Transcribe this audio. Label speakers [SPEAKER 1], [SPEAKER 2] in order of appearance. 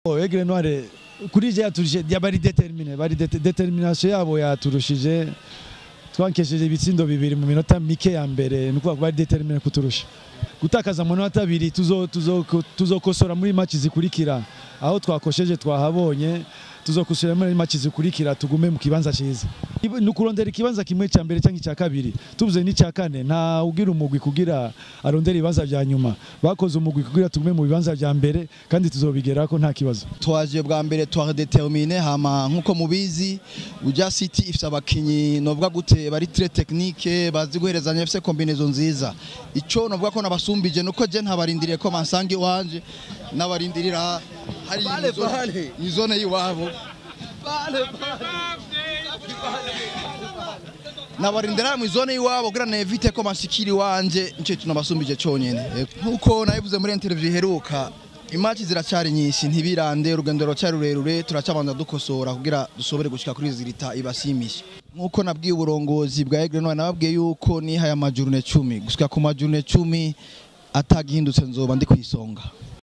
[SPEAKER 1] Aigle Noire kuri je yaturushije bari determine bari det- determination yabo yaturushije twankesheje ibitsindo bibiri mu minota mike ya mbere ni ukuvuga ko bari determine kuturusha gutakaza amanota abiri tuzo- tuzo- tuzokosora muri match zikurikira aho twakosheje twahabonye tuzokosora muri match zikurikira tugume mu kibanza cyiza ni ukurondera ikibanza kimwe cya mbere cyangwa icya kabiri tubuze n'icya kane nta ugira umugwi kugira arondera ibibanza bya nyuma bakoze umugwi kugira tugume mu bibanza bya mbere kandi tuzobigerako nta kibazo
[SPEAKER 2] twaje bwa mbere twadetermine hama nkuko mubizi uja city ifise abakinyi novuga gute bari très technique bazi guherezanya ifise combinaison nziza ico novuga ko nabasumbije nuko je ntabarindiriye ko mansange wanje nabarindirira hari ni zone yiwabo nabarindira mu zone yiwabo kugira nevite ko mashikiri wanje nico tunabasumbije conyene Eh, nkuko nabivuze muri interview iheruka imaci ziracyari nyinshi ntibirande urugendo ruracyari rurerure turacabanza dukosora kugira dusobore gushika kuri zirita ibasimisha nkuko nabwiye uburongozi bwa Aigle Noire nababwiye yuko nihaye amajurune cumi gushika ku majurune cumi atagihindutse nzoba ndi kwisonga